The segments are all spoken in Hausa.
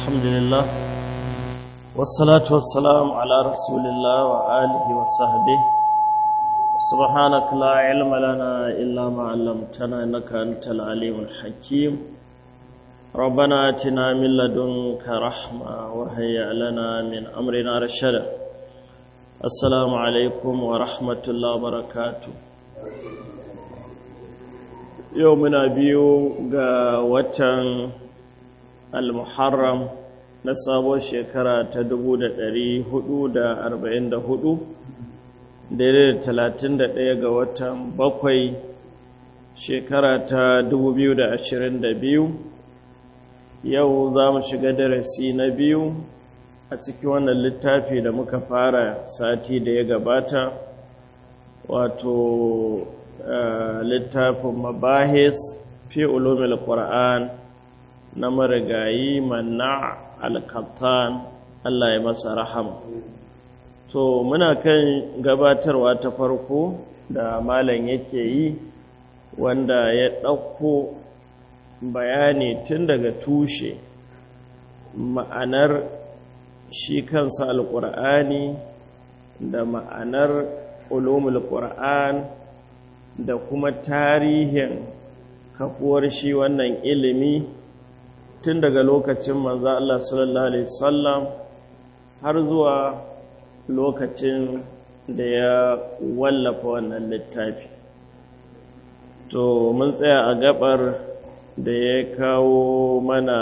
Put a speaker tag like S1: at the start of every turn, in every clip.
S1: الحمد لله والصلاة والسلام على رسول الله وآله وصحبه سبحانك لا علم لنا إلا ما علمتنا إنك أنت العليم الحكيم ربنا آتنا من لدنك رحمة وهيئ لنا من أمرنا رشدا السلام عليكم ورحمة الله وبركاته يومنا بيو وتن al-muharram na sabon shekara ta 1444 daidai da 31 ga watan bakwai shekara ta 2022 yau za mu shiga darasi na biyu a cikin wannan littafi da muka fara sati da ya gabata wato littafin mabahis fi ulumil qur'an na marigayi manna alkattan Allah ya masa rahama to muna kan gabatarwa ta farko da malam yake yi wanda ya ɗauko bayani tun daga tushe ma'anar shi kansa alƙur'ani da ma'anar ulumul ƙur'an da kuma tarihin kafuwar shi wannan ilimi tun daga lokacin manzo Allah sallallahu alaihi wasallam har zuwa lokacin da ya wallafa wannan littafi to mun tsaya a gabar da ya kawo mana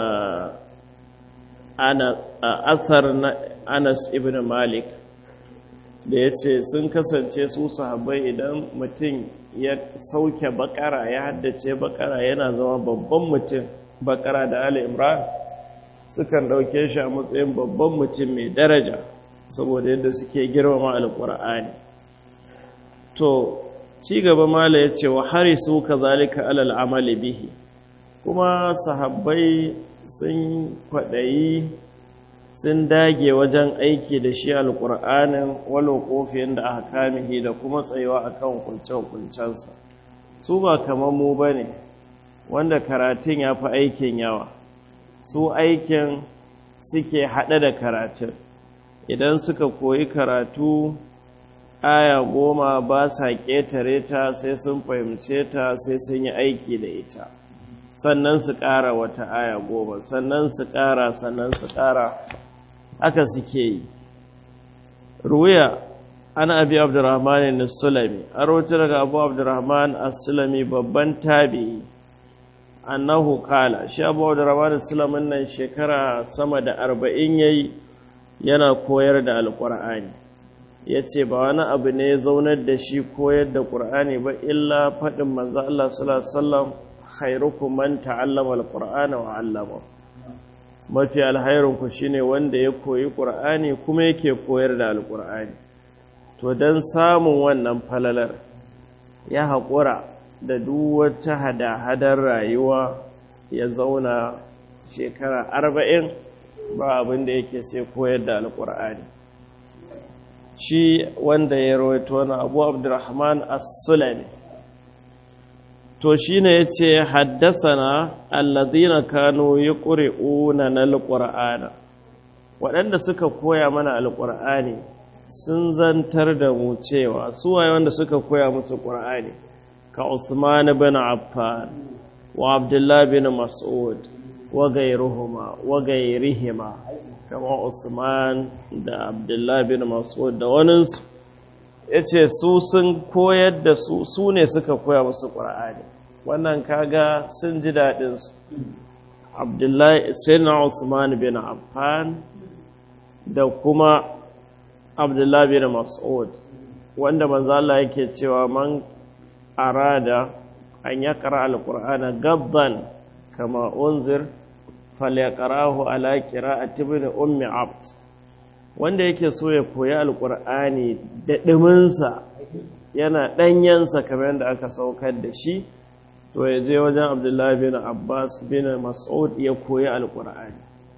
S1: ana asar na Anas ibn Malik da ya ce sun kasance su sahabbai idan mutum ya sauke bakara ya haddace bakara yana zama babban mutum bakara da Ali Imran sukan ɗauke shi a matsayin babban mutum mai daraja saboda yadda suke girmama alƙur'ani to ci gaba mala ya ce wa harisu kazalika alal amali bihi kuma sahabbai sun kwaɗayi sun dage wajen aiki da shi alƙur'anin walo ƙofin da aka kamihi da kuma tsayuwa akan kunce-kuncensa su ba kamar mu ba ne wanda karatun ya fi aikin yawa su aikin suke haɗe da karatun idan suka koyi karatu aya goma ba sa ƙetare ta sai sun fahimce ta sai sun yi aiki da ita sannan su ƙara wata aya goma sannan su ƙara sannan su ƙara haka suke yi ruya an abi abdurrahman as-sulami a rawatar daga abu abdurrahman as-sulami babban tabi'i annahu kala shi abu da rabar islamin nan shekara sama da arba'in yayi yana koyar da alƙur'ani ya ce ba wani abu ne ya zaunar da shi koyar da ƙur'ani ba illa faɗin manzo Allah sallallahu alaihi wasallam khairukum man ta'allama alqur'ana wa 'allama mafi alhairun ku shine wanda ya koyi ƙur'ani kuma yake koyar da alƙur'ani to dan samun wannan falalar ya haƙura da duk wata hada-hadar rayuwa ya zauna shekara arba'in ba abin da yake sai koyar da alƙur'ani shi wanda ya rawaito wani abu abdurrahman as-sulami to shi ne ya ce haddasana allazina kano yi ƙuri'una na alƙur'ana waɗanda suka koya mana alƙur'ani sun zantar da mu cewa suwaye wanda suka koya musu ƙur'ani كعثمان بن عفان وعبد الله بن مسعود وغيرهما وغيرهما كما عثمان da Abdullah bin Mas'ud da waninsu yace su sun koyar da su su ne suka koya musu Qur'ani wannan kaga sun ji dadin su Abdullah sayyidina Usman bin Affan da kuma Abdullah bin Mas'ud wanda manzo Allah yake cewa man arada an ya ƙara alƙur'ana gabban kama unzir falyaqrahu ala qira'ati ibn ummi abd wanda yake so ya koyi alƙur'ani da ɗiminsa yana ɗanyensa kamar yadda aka saukar da shi to ya je wajen abdullahi bin abbas bin mas'ud ya koyi alƙur'ani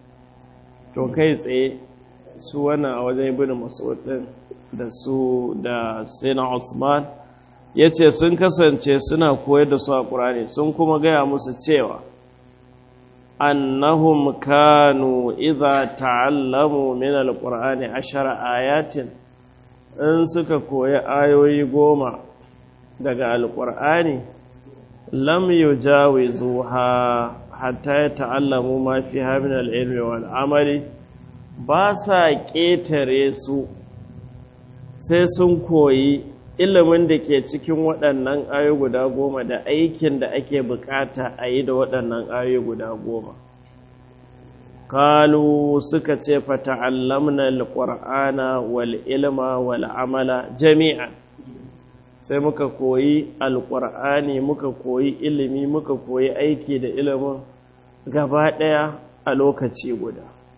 S1: to kai tsaye su wannan a wajen ibn mas'ud ɗin da su da sayyidina usman ya ce sun kasance suna koyar da su a ƙurani sun kuma gaya musu cewa annahum kanu idza ta'allamu min alqur'ani ashara ayatin in suka koyi ayoyi goma daga alqur'ani lam yujawizuha hatta ya ta'allamu ma fiha min al-ilmi wal amali ba sa ƙetare su sai sun koyi ilimin da ke cikin waɗannan ayoyi guda goma da aikin da ake bukata a yi da waɗannan ayoyi guda goma kalu suka ce fata'allamna alqur'ana wal ilma wal amala jami'an sai muka koyi alqur'ani muka koyi ilimi muka koyi aiki da ilimin gaba ɗaya a lokaci guda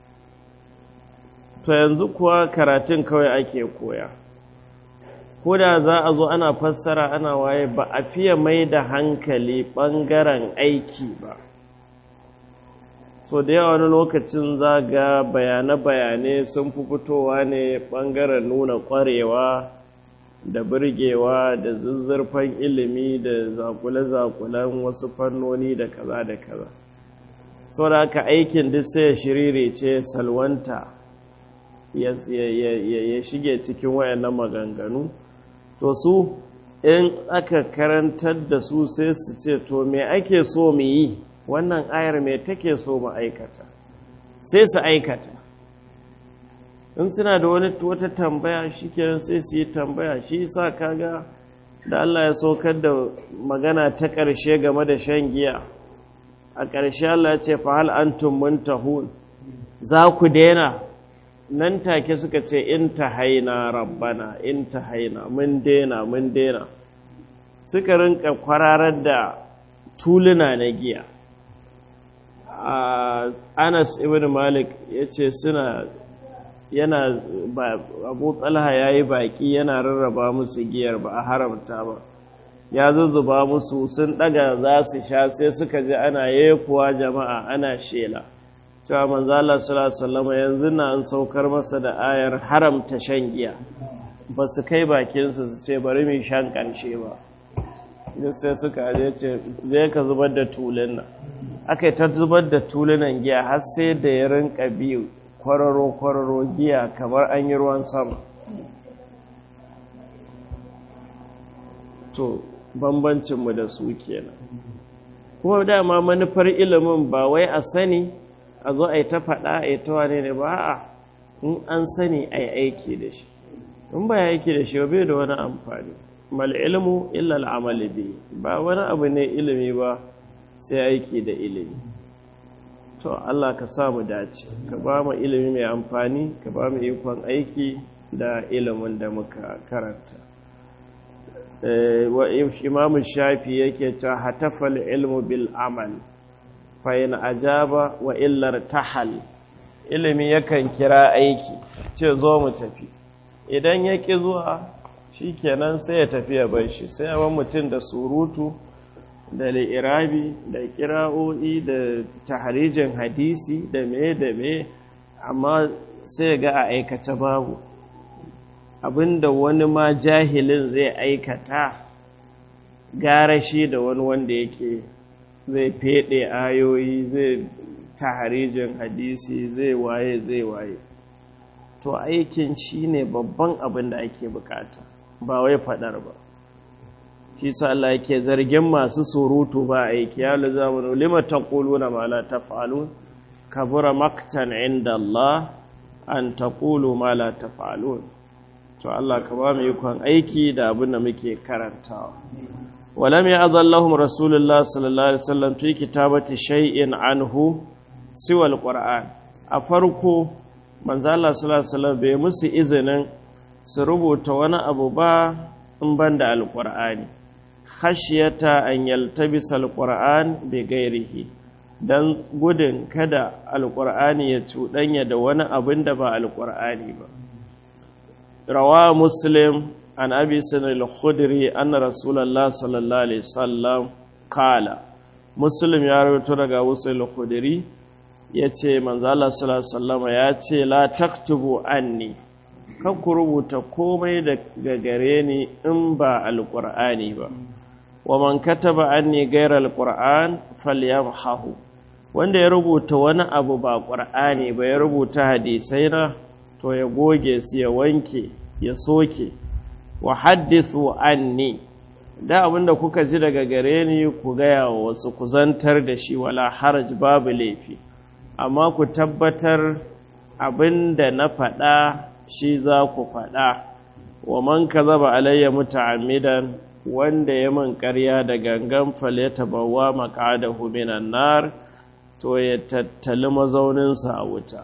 S1: to yanzu kuwa karatun kawai ake koya ko da za a zo ana fassara ana waye ba a fiye mai da hankali ɓangaren aiki ba so da yawa wani lokacin za ga bayane-bayane sun fi fitowa ne ɓangaren nuna ƙwarewa da birgewa da zuzzurfan ilimi da zakule-zakulen wasu fannoni da kaza da kaza sau da aka aikin duk sai ya shirire ce salwanta ya shige cikin wayannan maganganu to su in aka karantar da su sai su ce to me ake so mu yi wannan ayar me take so mu aikata sai su aikata in suna da wani wata tambaya shikenan sai su yi tambaya shi yasa kaga da Allah ya saukar da magana ta ƙarshe game da shan giya a ƙarshe Allah ya ce fa hal antum muntahun za ku daina nan take suka ce in ta haina rabbana in ta haina mun dena mun dena suka rinka kwararar da tuluna na giya anas ibn malik ya ce suna yana abu talha ya yi baƙi yana rarraba musu giyar ba a haramta ba ya zuzzuba musu sun ɗaga za su sha sai suka ji ana yekuwa jama'a ana shela cewa manzala sallallahu yanzu na an saukar masa da ayar haramta shan giya ba su kai bakinsu su ce bari mai shan ƙarshe ba sai suka je ce zai ka zubar da tulun nan aka yi ta zubar da tulunan giya har sai da ya rinka biyu kwararo-kwararo giya kamar an yi ruwan sama to bambancinmu da su kenan kuma dama manufar ilimin ba wai a sani a zo a yi ta faɗa a yi ta wane ne ba a in an sani a yi aiki da shi in ba ya aiki da shi bai da wani amfani mal ilmu illa al'amali bi ba wani abu ne ilimi ba sai aiki da ilimi to Allah ka sa mu dace ka ba mu ilimi mai amfani ka ba mu ikon aiki da ilimin da muka karanta wa imam shafi yake cewa hatafal ilmu bil amal fa in ajaba wa illar tahal ilimi yakan kira aiki ce zo mu tafi idan ya ki zuwa shikenan sai ya tafi ya bar shi sai yawan mutum da surutu da li'irabi da kira'o'i da taharijin hadisi da me da me amma sai ga a aikace babu abinda wani ma jahilin zai aikata gara shi da wani wanda yake zai fede ayoyi zai taharijin hadisi zai waye zai waye to aikin shi ne babban abin da ake bukata ba wai fadar ba shi sa Allah yake zargin masu surutu ba aiki ya lazamunu lima taquluna ma la taf'alun kabura maktan inda Allah an taqulu ma la taf'alun to Allah ka ba mu ikon aiki da abin da muke karantawa walam ya'dhallahum rasulullah sallallahu alaihi wasallam fi kitabati shay'in anhu siwa alquran a farko manzo Allah sallallahu alaihi wasallam bai musu izinin su rubuta wani abu ba in banda alqur'ani khashiyata an yaltabisa alquran bi ghairihi dan gudun kada alqur'ani ya cuɗanya da wani abin da ba alqur'ani ba rawa muslim an abi sanar al-khudri anna rasulullah sallallahu alaihi wasallam kala muslim ya rawaito daga wasu al-khudri yace manzo Allah sallallahu alaihi wasallam ya ce la taktubu anni kan ku rubuta komai daga gare ni in ba alqur'ani ba wa man kataba anni ghayra alqur'an falyamhahu wanda ya rubuta wani abu ba ƙur'ani ba ya rubuta hadisai na to ya goge su ya wanke ya soke wa haddisu anni da abinda kuka ji daga gare ni ku gaya wa wasu ku zantar da shi wala haraj babu laifi amma ku tabbatar abinda na faɗa shi za ku faɗa wa man kazaba alayya muta'ammidan wanda ya man ƙarya da gangan faleta bawa maqadahu minan nar to ya tattali mazauninsa a wuta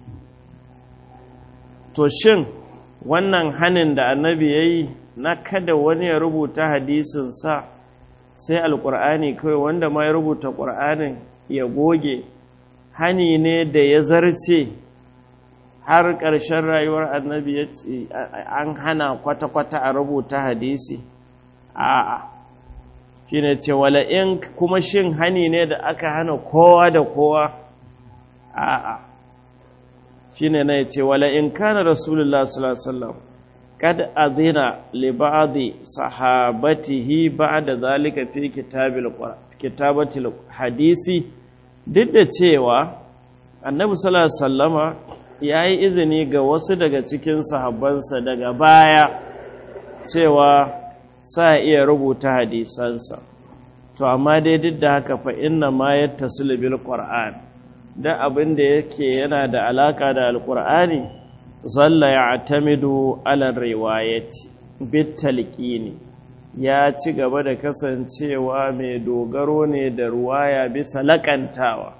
S1: to shin wannan hanin da annabi yayi na kada wani ya rubuta hadisin sa sai alqur'ani kai wanda ma ya rubuta qur'anin ya goge hani ne da ya zarce har ƙarshen rayuwar annabi ya ce an hana kwata-kwata a rubuta hadisi a'a shi ne ce wala in kuma shin hani ne da aka hana kowa da kowa a'a shi ne na ce wala in kana rasulullah sallallahu kad azina li ba'di sahabatihi ba'da zalika fi kitabil kitabatil hadisi duk da cewa annabi sallallahu alaihi wasallama ya yi izini ga wasu daga cikin sahabbansa daga baya cewa sa iya rubuta hadisansa to amma dai duk da haka fa inna ma yattasilu bil qur'an da abin da yake yana da alaka da alqur'ani zalla ya'tamidu ala riwayati bit talqini ya ci gaba da kasancewa mai dogaro ne da ruwaya bisa lakantawa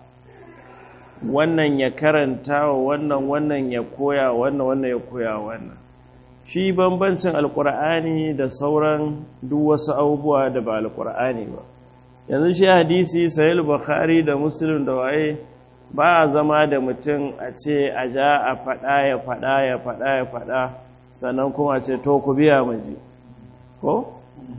S1: wannan ya karanta wa wannan wannan ya koya wannan wannan ya koya wannan shi bambancin alkur'ani da sauran duk wasu abubuwa da ba alkur'ani ba yanzu shi hadisi sahih bukhari da muslim da waye ba a zama da mutum a ce a ja a faɗa ya faɗa ya faɗa ya faɗa sannan kuma ce to ku biya maji ko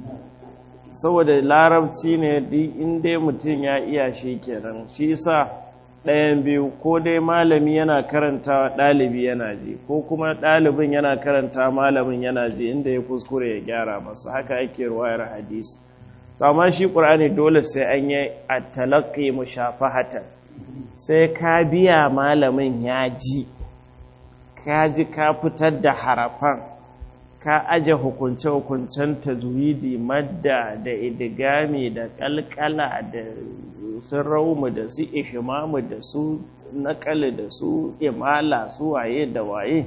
S1: saboda larabci ne duk inda mutum ya iya shi kenan shi sa ɗayan biyu ko dai malami yana karanta ɗalibi yana ji ko kuma ɗalibin yana karanta malamin yana ji inda ya kuskure ya gyara masa haka ake ruwayar hadisi to amma shi ƙur'ani dole sai an yi a talaƙi mushafahatan sai ka biya malamin ya ji ka ji ka fitar da harafan ka aje hukunce-hukuncen tajwidi madda da idigami da kalkala da su raumu da su ishimamu da su nakali da su imala su waye da waye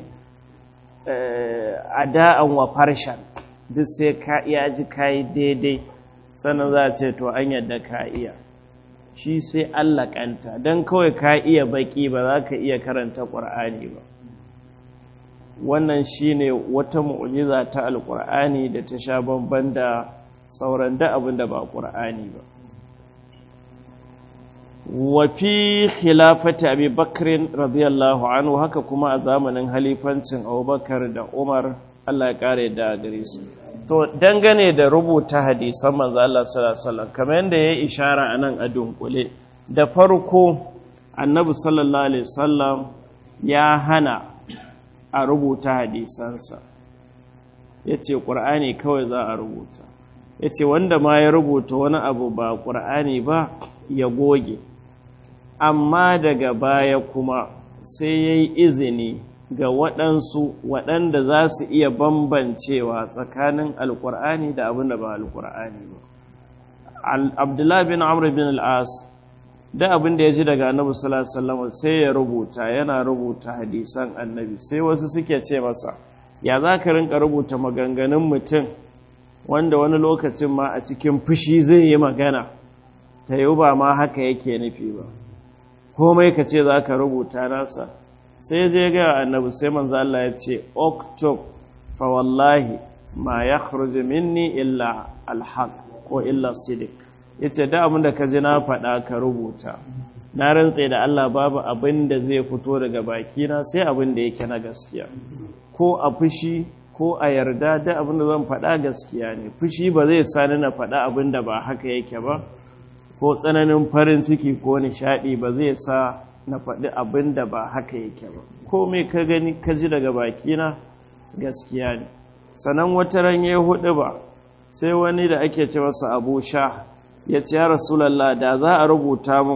S1: ada'an wa farshen duk sai ka iya ji ka yi daidai sannan za a ce to an yadda ka iya shi sai allakanta don kawai ka iya baki ba za ka iya karanta ƙwar'ani ba wannan shine wata mu'jiza ta alƙur'ani da ta sha bamban da sauran da abin da ba ƙur'ani ba wa fi khilafati abi bakrin radiyallahu anhu haka kuma a zamanin halifancin abubakar da umar allah ya kare da gare su to dangane da rubuta hadisan manzo Allah sallallahu alaihi wasallam kamar yadda ya ishara anan a dunkule da farko annabi sallallahu alaihi wasallam ya hana a rubuta hadisansa yace qur'ani kawai za a rubuta yace wanda ma ya rubuta wani abu ba qur'ani ba ya goge amma daga baya kuma sai ya yi izini ga waɗansu waɗanda za su iya bambancewa tsakanin alƙur'ani da abin da ba alƙur'ani ba abdullahi bin amr bin al'as da abin da ya ji daga annabi sallallahu sai ya rubuta yana rubuta hadisan annabi sai wasu suke ce masa ya za ka rinka rubuta maganganun mutum wanda wani lokacin ma a cikin fushi zai yi magana ta yi ba ma haka yake nufi ba komai ka ce za ka rubuta nasa sai je ga annabi sai manzo Allah ya ce oktob fa wallahi ma ya minni illa alhaq ko illa sidik yace da abin da ka ji na faɗa ka rubuta na rantse da Allah babu abin da zai fito daga bakina sai abin da yake na gaskiya ko a fushi ko a yarda da abin da zan faɗa gaskiya ne fushi ba zai sani na faɗa abin da ba haka yake ba ko tsananin farin ciki ko nishaɗi ba zai sa na faɗi abin da ba haka yake ba komai ka gani ka ji daga bakina gaskiya ne sannan wata ran ya hudu ba sai wani da ake ce masa abu sha ya ce ya rasulallah da za a rubuta mun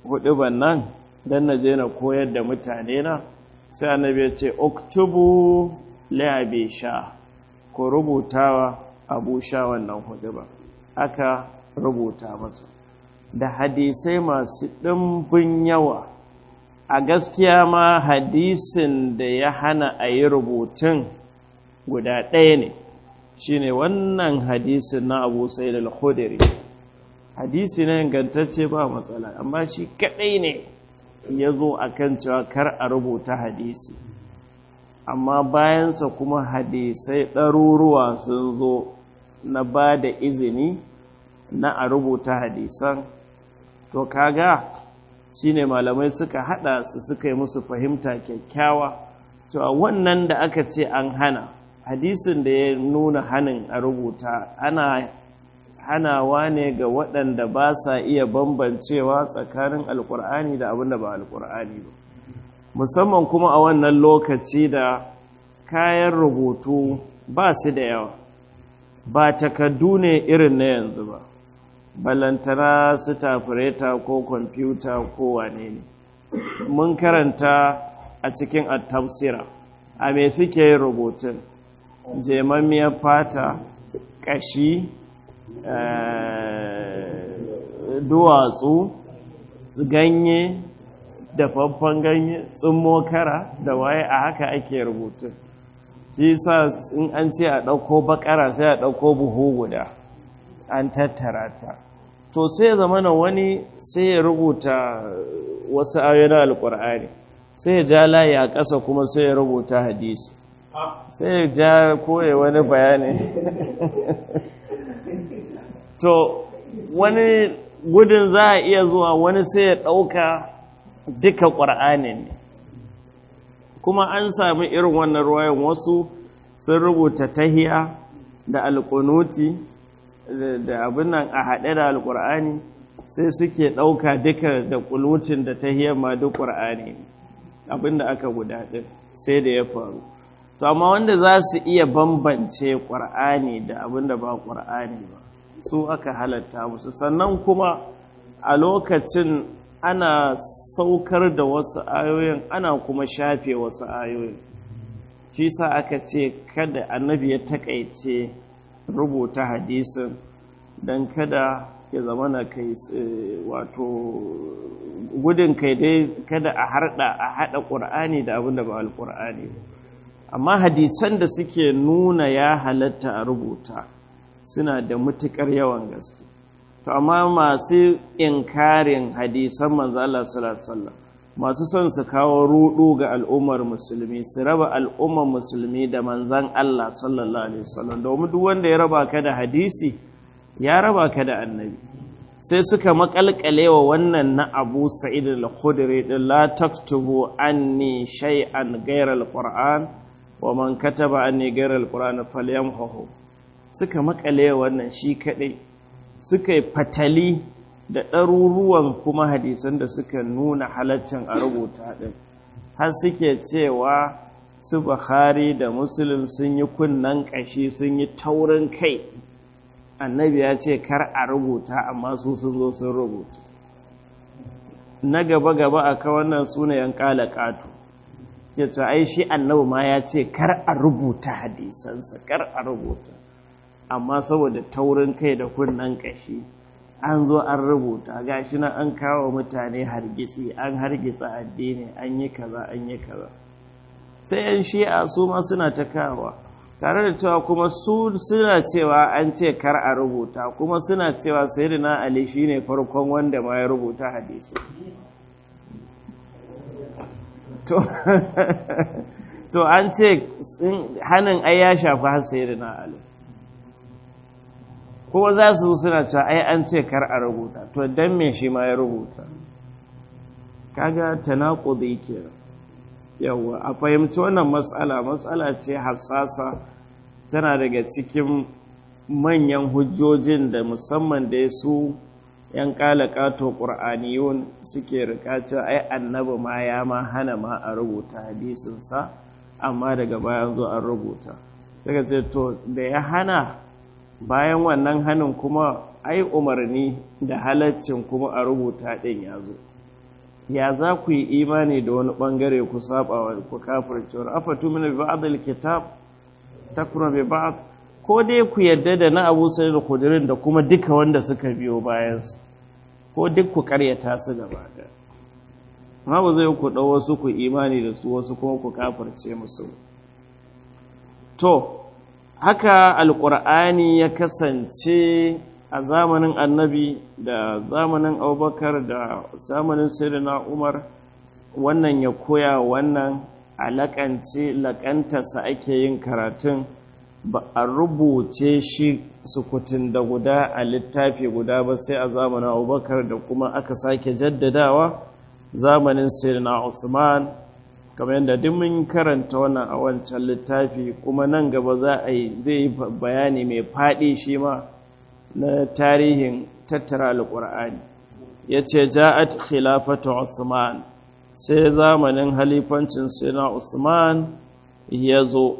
S1: huduban nan don na je na koyar da mutane na sai annabi ya ce oktubu la'abe sha ko rubutawa abu sha wannan huduban aka rubuta masa da hadisai masu ɗimbin yawa a gaskiya ma hadisin da ya hana a yi rubutun guda ɗaya ne shine wannan hadisin na abu sai da al hadisi na ingantacce ba matsala amma shi kaɗai ne ya zo a kan cewa kar a rubuta hadisi amma bayansa kuma hadisai ɗaruruwa sun zo na ba da izini na a rubuta hadisan to kaga shine malamai suka hada su suka yi musu fahimta kyakkyawa cewa wannan da aka ce an hana hadisin da ya nuna hanin a rubuta ana hanawa ne ga waɗanda ba sa iya bambancewa tsakanin alkur'ani da abin da ba alkur'ani ba musamman kuma a wannan lokaci da kayan rubutu ba su da yawa ba takardu ne irin na yanzu ba balantana su tafireta ko kwamfuta ko wane ne mun karanta a cikin attafsira a me suke yin rubutun jemammiyar fata ƙashi duwatsu ganye dafaffen ganye tsummo kara da waye a haka ake rubutun shi sa in an ce a ɗauko bakara sai a ɗauko buhu guda an tattara ta to sai zamana wani sai ya rubuta wasu ayoyin alkur'ani sai ya ja layi a ƙasa kuma sai ya rubuta hadisi sai ya ja koya wani bayani to wani gudun za a iya zuwa wani sai ya ɗauka duka ƙwar'anin ne kuma an sami irin wannan ruwayan wasu sun rubuta tahiya da alƙunuti da abin nan a haɗe da alƙur'ani sai suke ɗauka duka da ƙunutin da tahiyar ma duk ƙur'ani abin da aka guda ɗin sai da ya faru to amma wanda za su iya bambance ƙur'ani da abin da ba ƙur'ani ba su aka halatta musu sannan kuma a lokacin ana saukar da wasu ayoyin ana kuma shafe wasu ayoyin shi sa aka ce kada annabi ya takaice rubuta hadisin don kada ya zama na kai wato gudun kai dai kada a harda a hada ƙur'ani da abin da ba alƙur'ani amma hadisan da suke nuna ya halatta a rubuta suna da matuƙar yawan gaske to amma masu inkarin hadisan manzo Allah sallallahu alaihi wasallam masu son su kawo rudu ga al'ummar musulmi su raba al'ummar musulmi da manzan Allah sallallahu alaihi wasallam domin duk wanda ya raba ka da hadisi ya raba ka da annabi sai suka makalkale wa wannan na Abu Sa'id al-Khudri din la taktubu anni shay'an ghayra al-Qur'an wa man kataba anni ghayra al-Qur'an falyamhu suka makale wannan shi kadai suka yi fatali da ɗaruruwan kuma hadisan da suka nuna halaccin a rubuta ɗin har suke cewa su Bukhari da Muslim sun yi kunnan ƙashi sun yi taurin kai annabi ya ce kar a rubuta amma su sun zo sun rubuta na gaba-gaba a ka wannan sunayen ƙala ƙato ya ce ai shi annabi ma ya ce kar a rubuta hadisansa kar a rubuta amma saboda taurin kai da kunnan ƙashi an zo an rubuta gashi na an kawo mutane hargitsi an hargitsa addini an yi kaza an yi kaza sai yan shi'a su ma suna ta kawo tare da cewa kuma su suna cewa an ce kar a rubuta kuma suna cewa sayyidina ali shine farkon wanda ma ya rubuta hadisi to to an ce hannun ai ya shafi har sayyidina ali kuma za su suna cewa ai an ce kar a rubuta to dan me shi ma ya rubuta kaga tanaqudi kenan yawa a fahimci wannan matsala matsala ce hassasa tana daga cikin manyan hujjojin da musamman da su yan kalakato qur'aniyun suke rika cewa ai annabi ma ya ma hana ma a rubuta hadisinsa amma daga bayan zo an rubuta daga ce to da ya hana bayan wannan hannun kuma ai umarni da halaccin kuma a rubuta ɗin ya zo ya za ku yi imani da wani bangare ku saba wa ku kafirce wa afatu min ba'd alkitab takfuru bi ba'd ko dai ku yadda da na Abu Sa'id al-Khudri da kuma duka wanda suka biyo bayan su ko duk ku karyata su gaba ɗaya ma ba zai ku ɗau wasu ku imani da su wasu kuma ku kafirce musu to haka alƙur'ani ya kasance a zamanin annabi da zamanin abubakar da zamanin sayyidina umar wannan ya koya wannan alakance lakantarsa ake yin karatun ba a rubuce shi sukutun da guda a littafi guda ba sai a zamanin abubakar da kuma aka sake jaddadawa zamanin sayyidina usman kamar yadda duk mun karanta wannan a wancan littafi kuma nan gaba za a yi zai yi bayani mai faɗi shi ma na tarihin tattara alƙur'ani ya ce ja'at khilafatu usman sai zamanin halifancin sina usman ya zo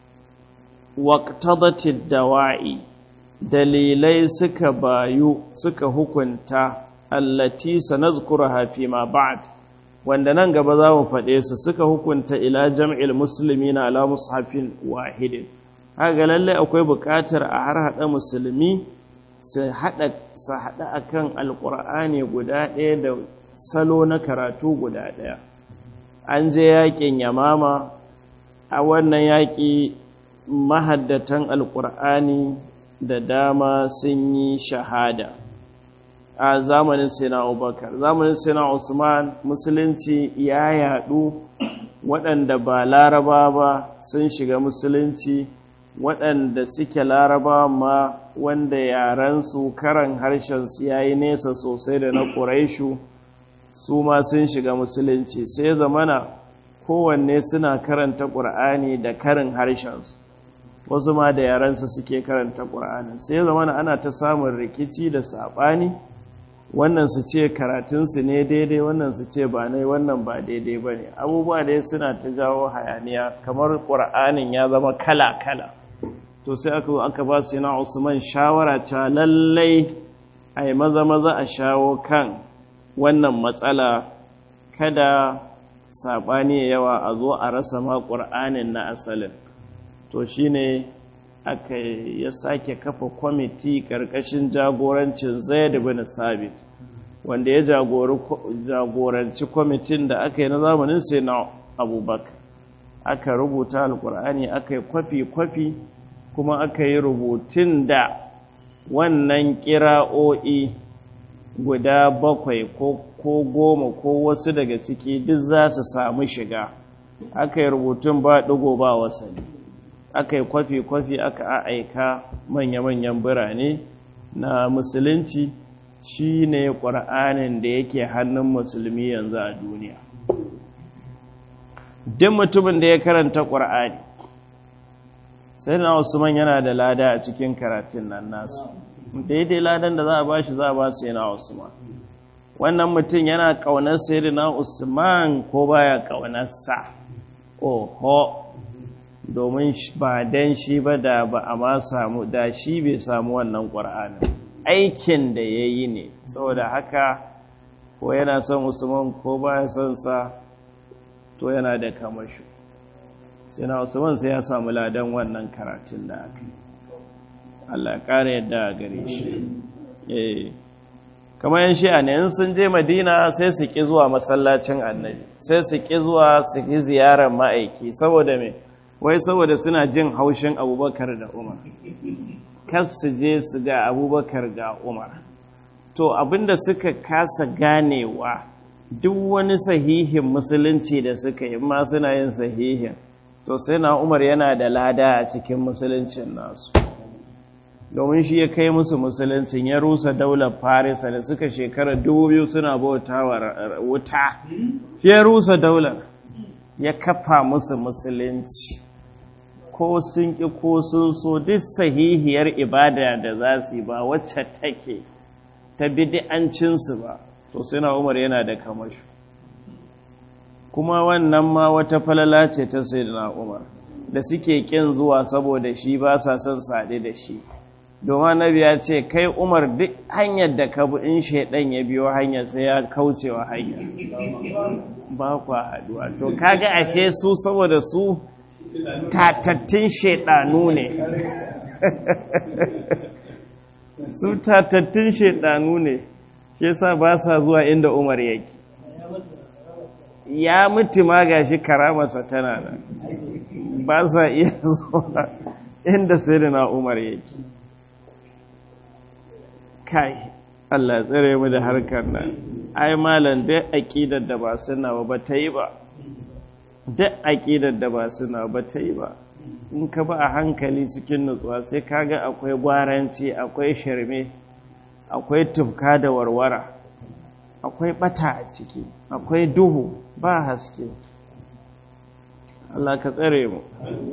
S1: waqtadatid dawa'i dalilai suka bayu suka hukunta allati sanazkuruha fi ma ba'd wanda nan gaba za mu faɗe su suka hukunta ila jam'il muslimina ala mushafin wahidin haka lallai akwai buƙatar a har haɗa musulmi su haɗa a kan alƙur'ani guda ɗaya da salo na karatu guda ɗaya an je yaƙin yamama a wannan yaƙi mahaddatan alƙur'ani da dama sun yi shahada a zamanin sina abubakar zamanin sina usman musulunci ya yaɗu waɗanda ba laraba ba sun shiga musulunci waɗanda suke laraba ma wanda yarensu karan harshensu ya yi nesa sosai da na ƙuraishu su ma sun shiga musulunci sai zamana kowanne suna karanta ƙur'ani da karin harshensu wasu ma da yarensu suke karanta ƙur'ani sai zamana ana ta samun rikici da saɓani wannan su ce karatunsu ne daidai wannan su ce ba nai wannan ba daidai ba ne abubuwa dai suna ta jawo hayaniya kamar ƙur'anin ya zama kala-kala to sai aka aka ba su yana usman shawara cewa lallai a yi maza-maza a shawo kan wannan matsala kada saɓani yawa a zo a rasa ma ƙur'anin na asalin to shine aka ya sake kafa kwamiti ƙarƙashin jagorancin zaid bin sabit wanda ya jagoranci kwamitin da aka yi na zamanin sai na abubakar aka rubuta alƙur'ani aka yi kwafi-kwafi kuma aka yi rubutun da wannan kira'o'i guda bakwai ko goma ko wasu daga ciki duk za su samu shiga aka yi rubutun ba ɗigo ba wasani aka yi kwafi-kwafi aka aika manya-manyan birane na musulunci shi ne ƙwar'anin da yake hannun musulmi yanzu a duniya duk mutumin da ya karanta ƙwar'ani sai na usman yana da lada a cikin karatun nan nasu daidai ladan da za a bashi za a ba su yana usman wannan mutum yana ƙaunar sai na usman ko baya ƙaunarsa oho domin ba dan shi ba da ba a ma samu da shi bai samu wannan ƙwar'anin aikin da ya yi ne saboda haka ko yana son usman ko baya son sa to yana da kamashu sai na usman sai ya samu ladan wannan karatun da aka yi Allah ƙara yadda a gare shi eh kamar yan shi'a ne in sun je madina sai su ƙi zuwa masallacin annabi sai su ƙi zuwa su ƙi ziyarar ma'aiki saboda me wai saboda suna jin haushin abubakar da umar kas su je su ga abubakar ga umar to abinda suka kasa ganewa duk wani sahihin musulunci da suka yi ma suna yin sahihin to sai na umar yana da lada a cikin musuluncin nasu domin shi ya kai musu musuluncin ya rusa daular farisa da suka shekara dubu biyu suna bauta wa wuta ya rusa daular ya kafa musu musulunci ko sun ƙi ko sun so duk sahihiyar ibada da za su yi ba wacce take ta bidi'ancinsu ba to sai na umar yana da kamashu kuma wannan ma wata falala ce ta sai na umar da suke ƙin zuwa saboda shi ba sa son saɗe da shi domin nabi ya ce kai umar duk hanyar da ka bi in shaidan ya biyo hanyar sai ya kaucewa hanyar ba kwa haduwa to kaga ashe su saboda su tatattun shaidanu ne su tatattun shaidanu ne shi yasa ba sa zuwa inda umar yake ya mutu ma gashi karamarsa tana nan ba sa iya zuwa inda sai na umar yake kai Allah tsere mu da harkar nan ai malam dai aqidar da ba suna ba ba ta yi ba duk aqidar da ba suna ba ta yi ba in ka ba a hankali cikin nutsuwa sai kaga akwai gwaranci akwai shirme akwai tufka da warwara akwai bata a ciki akwai duhu ba haske Allah ka tsare mu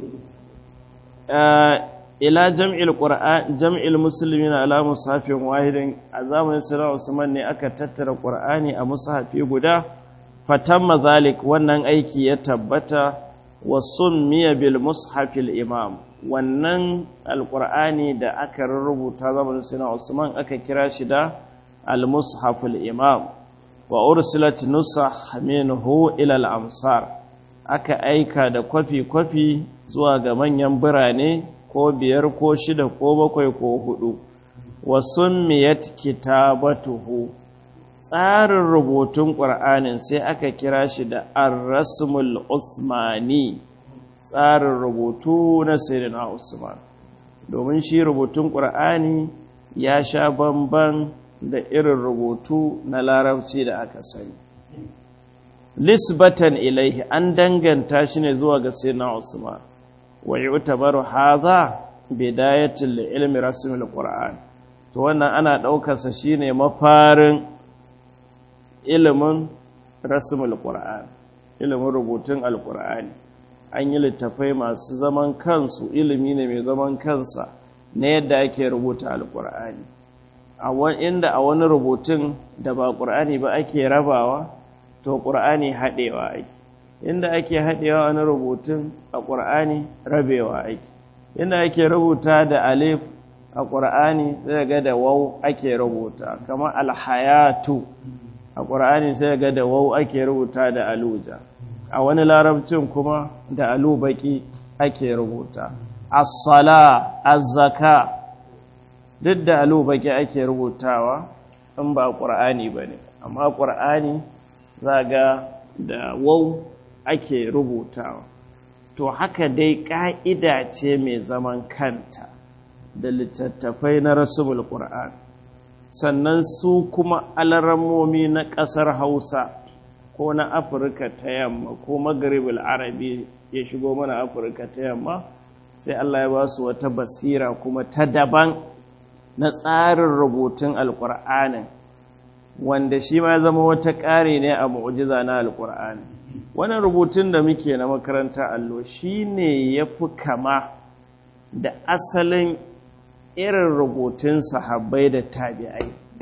S1: ila jam'il qur'an jam'il muslimin ala mushafin wahidin a zamanin sirra Usman ne aka tattara qur'ani a mushafi guda fatamma zalik wannan aiki ya tabbata wa summiya bil mushafil imam wannan alqur'ani da aka rubuta zamanin sirra Usman aka kira shi da al mushafil imam wa ursilat nusakh minhu ila al amsar aka aika da kwafi kwafi zuwa ga manyan birane ko biyar ko shida ko bakwai ko hudu wa summiyat kitabatuhu tsarin rubutun ƙur'anin sai aka kira shi da ar-rasmul usmani tsarin rubutu na sayyidina usman domin shi rubutun ƙur'ani ya sha bamban da irin rubutu na larabci da aka sani lisbatan ilaihi an danganta shi ne zuwa ga sayyidina usman wa yu'tabaru hadha bidayatul ilmi rasmul qur'an to wannan ana daukar sa shine mafarin ilimin rasmul qur'an ilimin rubutun alqur'ani an yi littafai masu zaman kansu ilimi ne mai zaman kansa na yadda ake rubuta alqur'ani a inda a wani rubutun da ba qur'ani ba ake rabawa to qur'ani hadewa ake inda ake haɗewa wani rubutun a ƙur'ani rabewa ake inda ake rubuta da alif a ƙur'ani sai ga da wau ake rubuta kamar alhayatu a ƙur'ani sai ga da wau ake rubuta da aluja a wani larabcin kuma da alubaki ake rubuta as-sala az-zaka duk da alubaki ake rubutawa in ba ƙur'ani bane amma ƙur'ani za ga da wau ake rubutawa to haka dai ƙa'ida ce mai zaman kanta da littattafai na rasubul ƙur'an sannan su kuma alarammomi na ƙasar hausa ko na afirka ta yamma ko magaribul arabi ya shigo mana afirka ta yamma sai allah ya ba su wata basira kuma ta daban na tsarin rubutun alƙur'anin wanda shi ma zama wata ƙari ne a mu'ujiza na alƙur'ani wannan rubutun da muke na makaranta allo shi ne ya fi kama da asalin irin rubutun sahabbai da tabi'ai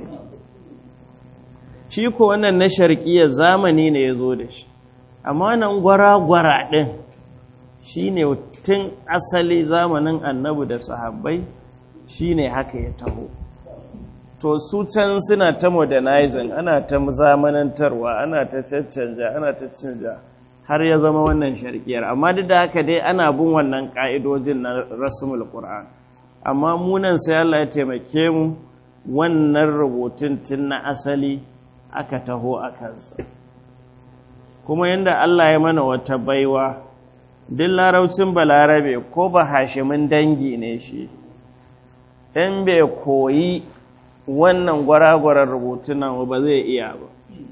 S1: shi ko wannan na sharƙiya zamani ne ya zo da shi amma nan gwara-gwara ɗin shi ne tun asali zamanin annabu da sahabbai shi ne haka ya taho to su can suna ta modernizing ana ta zamanantarwa ana ta caccanja ana ta canja har ya zama wannan sharkiyar amma duk da haka dai ana bin wannan ka'idojin na rasmul qur'an amma munan sai Allah ya taimake mu wannan rubutun tun na asali aka taho a kansa kuma yanda Allah ya mana wata baiwa duk laraucin balarabe ko ba hashimin dangi ne shi in bai koyi wannan gwaragwarar rubutunan ba zai iya ba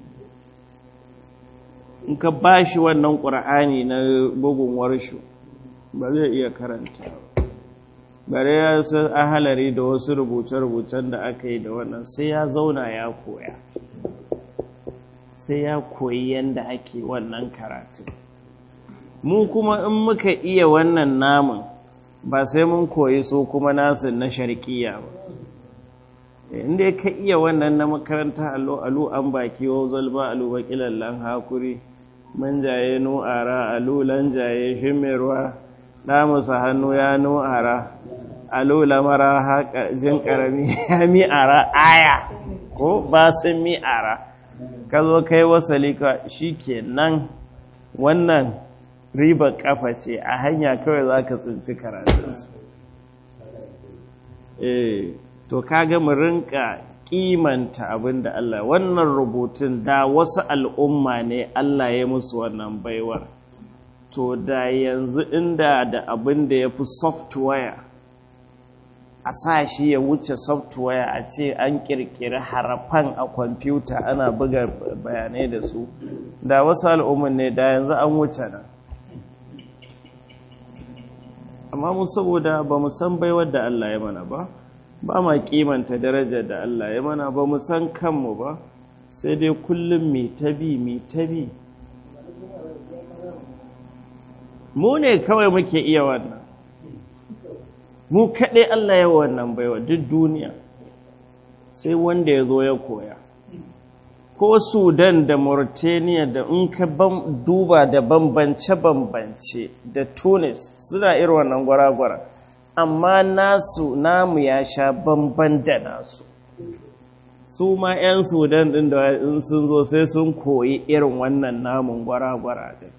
S1: in ka ba shi wannan ƙur'ani na bugun warshu ba zai iya karanta bare ya san ahalari da wasu rubuce-rubucen da aka yi da wannan sai ya zauna ya koya sai ya koyi yadda ake wannan karatun mu kuma in muka iya wannan namun ba sai mun koyi so kuma nasu na sharkiya ba inda ka iya wannan na makaranta allo alu an baki wa zalba alu bakilallan hakuri manjaye nu'ara alu lanjaye shimirwa damusa hannu ya nu'ara alola mara haka jin karami ya mi'ara aya ko ba sun mi'ara ka zo kai wasali ka shi ke nan wannan riba kafa ce a hanya kawai za ka tsinci karatunsu eh to kaga mu rinka kimanta abin da Allah wannan rubutun da wasu al'umma ne Allah ya musu wannan baiwar to da yanzu inda da abin da ya fi software a sa shi ya wuce software a ce an kirkiri harafan a kwamfuta ana buga bayanai da su da wasu al'umman ne da yanzu an wuce nan amma mu saboda ba mu san baiwar da Allah ya mana ba ba ma kimanta darajar da Allah ya mana ba mu san kanmu ba sai dai kullum mai tabi mai tabi mu ne kawai muke iya wannan mu kaɗai Allah ya wannan baiwa duk duniya sai wanda ya zo ya koya ko sudan da mauritania da in ka duba da bambance-bambance da tunis suna irin wannan gwara-gwara amma nasu namu ya sha bamban da nasu su ma 'yan sudan ɗin da in sun zo sai sun koyi irin wannan namun gwara-gwara ɗin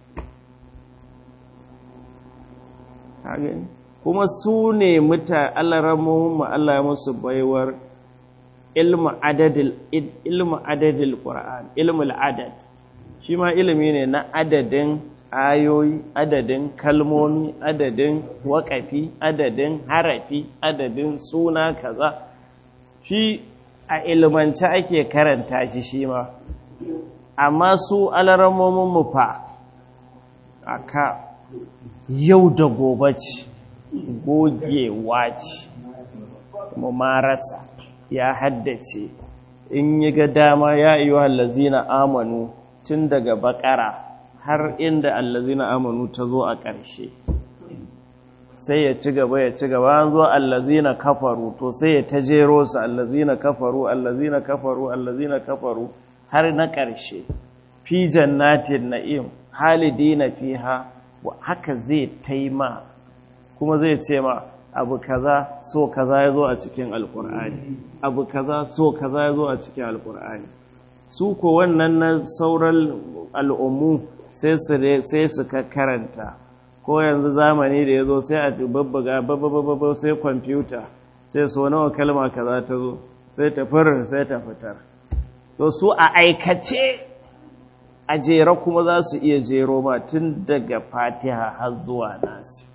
S1: kuma su ne muta alaramomin Allah musu baiwar ilmu adadil ilmu adadil qur'an ilmul adad shi ma ilimi ne na adadin ayoyi adadin kalmomi adadin waƙafi adadin harafi adadin suna kaza shi a ilmance ake karanta shi shi ma amma su alaramomin mu fa aka yau da gobe ce gogewa ce marasa ya haddace in yi ga dama ya iya allazina amanu tun daga bakara har inda allazina amanu ta zo a ƙarshe sai ya ci gaba ya ci gaba an zo allazina kafaru to sai ya ta jero su allazina kafaru allazina kafaru allazina kafaru har na ƙarshe fi jannatin na'im halidina fiha haka zai taima kuma zai ce ma abu kaza so kaza ya zo a cikin alkur'ani abu kaza so kaza ya zo a cikin alkur'ani su ko wannan na sauran al'ummu sai su sai su karanta ko yanzu zamani da ya zo sai a babbaga babbababba sai kwamfuta sai so nawa kalma kaza ta zo sai ta firar sai ta fitar to su a aikace a jera kuma za su iya jero ma tun daga fatiha har zuwa nasi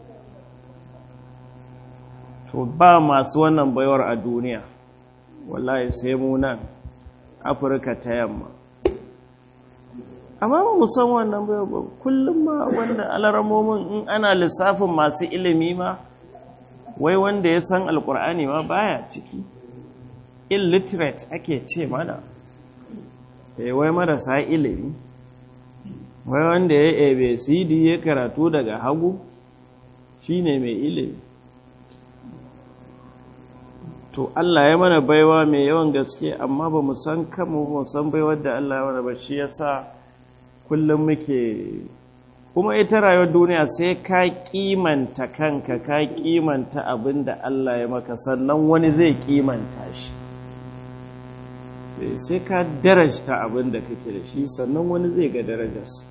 S1: to ba masu wannan baiwar a duniya wallahi sai mu nan afirka ta yamma amma ba mu san wannan baiwar ba kullum ma wanda alaramomin in ana lissafin masu ilimi ma wai wanda ya san alkur'ani ma baya ciki illiterate ake ce mana wai marasa ilimi wai wanda ya abcd ya karatu daga hagu shine mai ilimi to Allah ya mana baiwa mai yawan gaske amma ba mu san kanmu mu san baiwar da Allah ya mana ba shi yasa kullum muke kuma ita rayuwar duniya sai ka kimanta kanka ka kimanta abin da Allah ya maka sannan wani zai kimanta shi sai ka darajta abin da kake da shi sannan wani zai ga darajarsa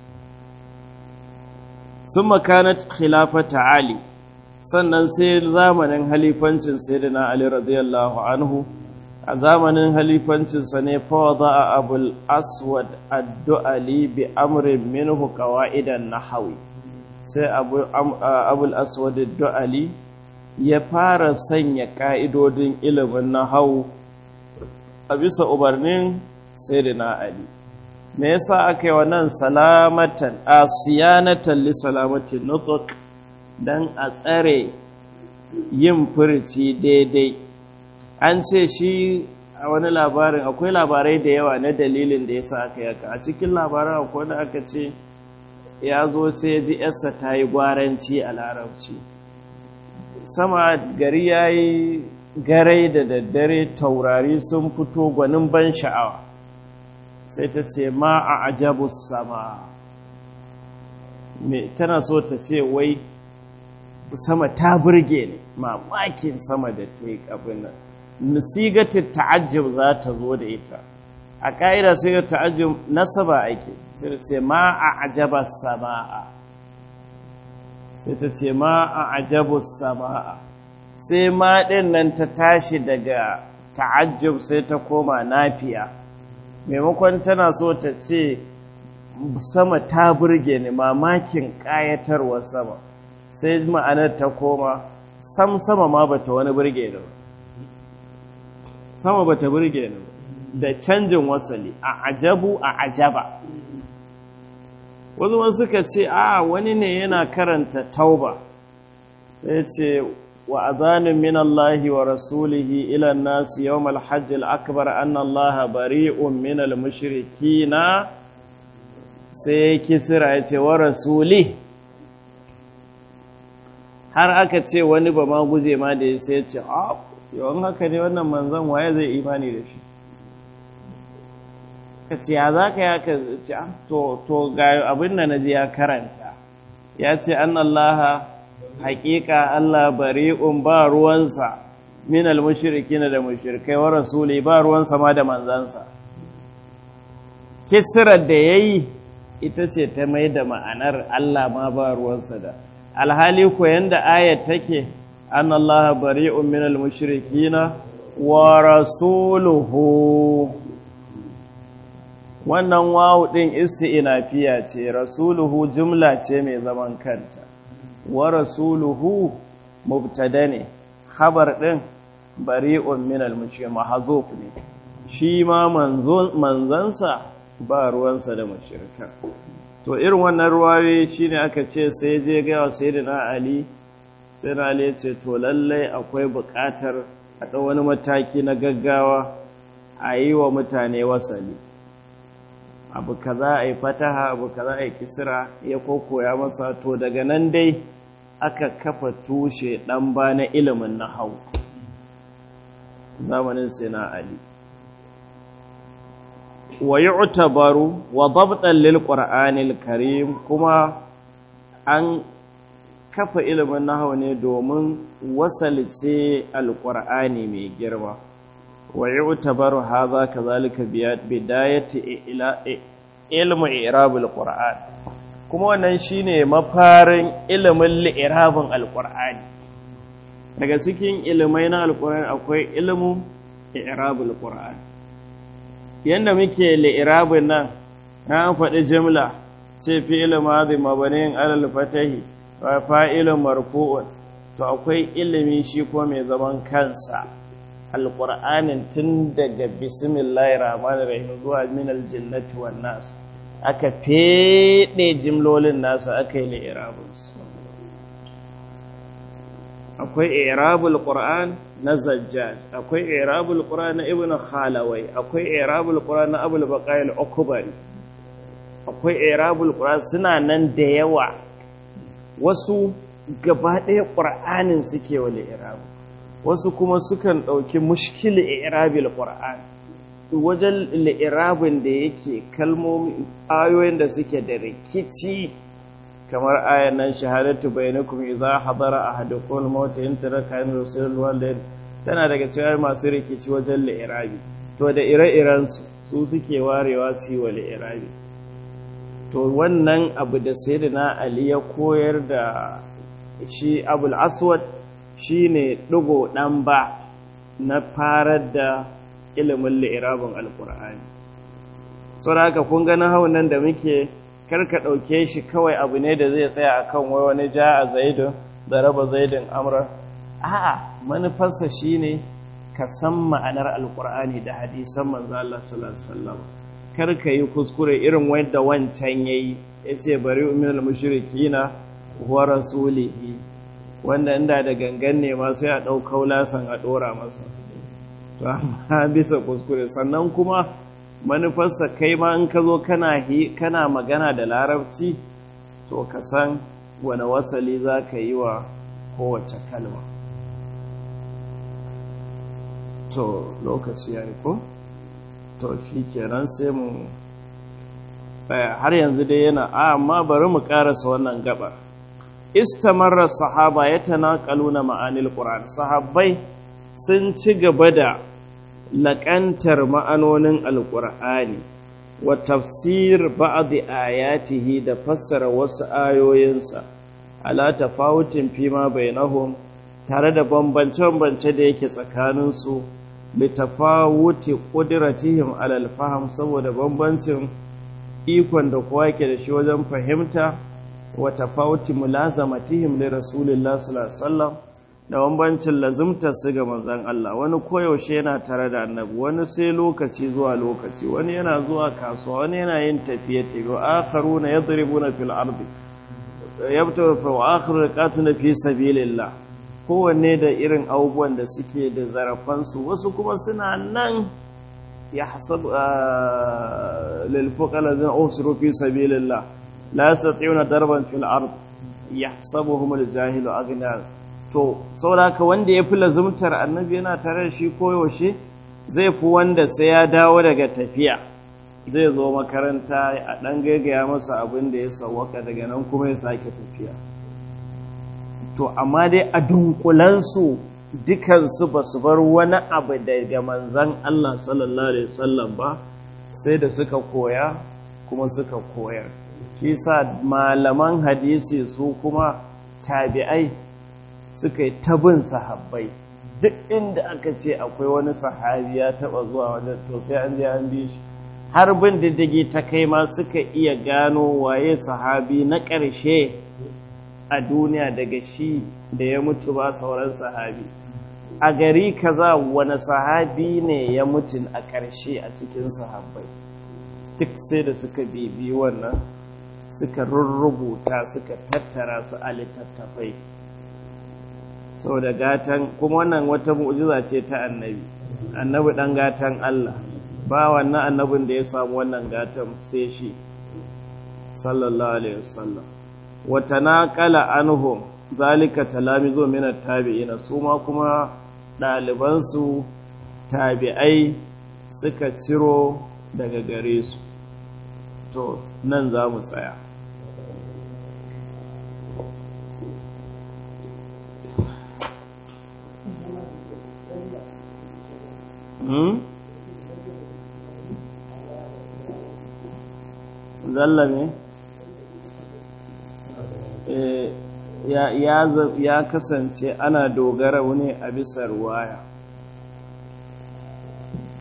S1: sun makanat khilafata ali sannan sai zamanin halifancin sayyidina ali radiyallahu anhu a zamanin halifancinsa ne fawada a abul aswad addu'ali bi amrin minhu qawaidan nahawi sai abul aswad addu'ali ya fara sanya ka'idodin ilimin nahawu a bisa umarnin sayyidina ali me yasa aka yi wannan salamatan asiyanatan li salamatin nutq dan a tsare yin furici daidai an ce shi a wani labarin akwai labarai da yawa na dalilin da yasa aka yaka a cikin labarin akwai da aka ce ya zo sai ya ji yarsa ta yi gwaranci a larabci sama gari ya yi garai da daddare taurari sun fito gwanin ban sha'awa sai ta ce ma a ajabus sama me tana so ta ce wai sama ta burge ne mamakin sama da ta yi abin nan nasigatin ta'ajjub za ta zo da ita a ƙa'ida sai ga ta'ajjub nasaba ake sai ta ce ma a ajaba sama'a sai ta ce ma a ajabu sama'a sai ma ɗin nan ta tashi daga ta'ajjub sai ta koma nafiya maimakon tana so ta ce sama ta burge ni mamakin ƙayatarwar sama sai ma'anar ta koma sam sama ma bata wani burge ni ba sama bata burge ni da canjin wasali a ajabu a ajaba wasu suka ce a wani ne yana karanta tauba sai ce wa azanin min Allahi wa rasulihi ila nasu yawmal hajj al-akbar anna Allah bari'un min al-mushrikina sai kisira ya ce wa rasuli har aka ce wani ba ma guje ma da ya sai ce a yawan haka ne wannan manzan waye zai imani da shi ka ce ya za ka ya ka ce to ga abin da na ji ya karanta ya ce an Allah haƙiƙa Allah bari'un ba ruwansa min al-mushrikina da mushrikai wa rasuli ba ruwansa ma da manzansa kisirar da yayi ita ce ta mai da ma'anar Allah ma ba ruwansa da alhali ko yanda ayat take an Allah bari'un min al-mushrikina wa rasuluhu wannan wawu din isti'nafiya ce rasuluhu jumla ce mai zaman kanta wa rasuluhu mubtada ne khabar din bari'un min al-mushrik mahzuf ne shi ma manzansa ba ruwansa da mushrikan to irin wannan ruwaye shine aka ce sai je ga sayyidina ali sayyidina ali ya ce to lallai akwai buƙatar a ɗau wani mataki na gaggawa a yi wa mutane wasali abu kaza a yi fataha abu kaza a yi kisira ya kokoya masa to daga nan dai aka kafa tushe ɗan ba na ilimin na hau zamanin sai na ali wa yu'tabaru wa dabtan lil qur'anil karim kuma an kafa ilimin nahwu ne domin wasalce alqur'ani mai girma wa yu'tabaru hadha kadhalika bidayati ila ilmu i'rabul qur'an kuma wannan shine mafarin ilimin li'irabin alqur'ani daga cikin ilimai na alqur'ani akwai ilmu i'rabul qur'an yanda muke li'irabin nan an faɗi jimla ce fi'il madhi mabaniyin alal fatahi wa fa'ilun marfu'un to akwai ilimi shi ko mai zaman kansa alqur'anin tun daga bismillahir rahmanir rahim zuwa min aljannati wan nas aka fede jimlolin nasa aka yi li'irabin su akwai i'rabul qur'an na zajjaj akwai i'rabul qur'an na ibnu khalawai akwai i'rabul qur'an na abul baqail ukbari akwai i'rabul qur'an suna nan da yawa wasu gaba ɗaya qur'anin suke wa i'rabu wasu kuma sukan ɗauki mushkil i'rabil qur'an wajen li'irabin da yake kalmomi ayoyin da suke da rikici kamar ayan nan shahadatu bainakum idza hadara ahadukum al-maut in taraka in rusul walidain tana daga cikin masu rikici wajen li'irabi to da ire-iren su su suke warewa su yi wa li'irabi to wannan abu da sayyidina ali ya koyar da shi abul aswad shine digo dan ba na farar da ilimin li'irabin alqur'ani saboda haka kun ga nahawun nan da muke karka ɗauke shi kawai abu ne da zai tsaya a kan wai wani ja a zaidun da raba zaidun amra a'a manufarsa shi ne ka san ma'anar alkur'ani da hadisan manzo Allah sallallahu alaihi wasallam karka yi kuskure irin wanda wancan yayi yace bari minal mushrikina wa rasulihi wanda inda da gangan ne ma sai a ɗau kaulasan a ɗora masa to amma bisa kuskure sannan kuma manufarsa kai ma in ka zo kana magana da larabci to ka san wane wasali za ka yi wa kowace kalma to lokaci ya ko to shi kenan sai mu tsaya har yanzu dai yana a amma bari mu karasa wannan gabar istamarra sahaba ya tanaqaluna ma'anil qur'an sahabbai sun ci gaba da laƙantar ma'anonin alƙur'ani wa tafsir ba'd ayatihi da fassara wasu ayoyinsa ala tafawutin fima bainahum tare da bambance-bambance da yake tsakaninsu da tafawuti ƙudratihim alal faham saboda bambancin ikon da kowa yake da shi wajen fahimta wa tafawuti mulazamatihim li rasulillah sallallahu alaihi wasallam da bambancin lazimtar su ga manzon Allah wani koyaushe yana tare da annabi wani sai lokaci zuwa lokaci wani yana zuwa kasuwa wani yana yin tafiye tafiye wa akharuna yadribuna fil ardi yabta fa akharu qatuna fi sabilillah kowanne da irin abubuwan da suke da zarafansu wasu kuma suna nan ya hasabu lilfuqala zan usru fi sabilillah la yastati'una darban fil ard yahsabuhum aljahilu aghna to saboda wanda yafi lazumtar annabi yana tare da shi koyaushe zai fi wanda sai ya dawo daga tafiya zai zo makaranta a dan gaigaya masa abin da ya sawwaka daga nan kuma ya sake tafiya to amma dai a dunkulansu dukansu ba su bar wani abu daga manzan Allah sallallahu Alaihi wasallam ba sai da suka koya kuma suka koyar shi sa malaman hadisi su kuma tabi'ai suka yi tabin sahabbai duk inda aka ce akwai wani sahabi ya taba zuwa wajen to sai an je an bi shi har bin diddigi ta kai ma suka iya gano waye sahabi na ƙarshe a duniya daga shi da ya mutu ba sauran sahabi a gari kaza wani sahabi ne ya mutu a ƙarshe a cikin sahabbai duk sai da suka bibi wannan suka rurrubuta suka tattara su a littattafai sau da gatan kuma wannan wata mu'jiza ce ta annabi annabi ɗan gatan Allah ba wannan annabin da ya samu wannan gatan sai shi sallallahu alaihi wasallam wata naƙala anhum zalika talamizo min tabi'ina su ma kuma ɗalibansu tabi'ai suka ciro daga gare su to nan za mu tsaya zalla ne? ya kasance ana dogara wani a bisa ruwaya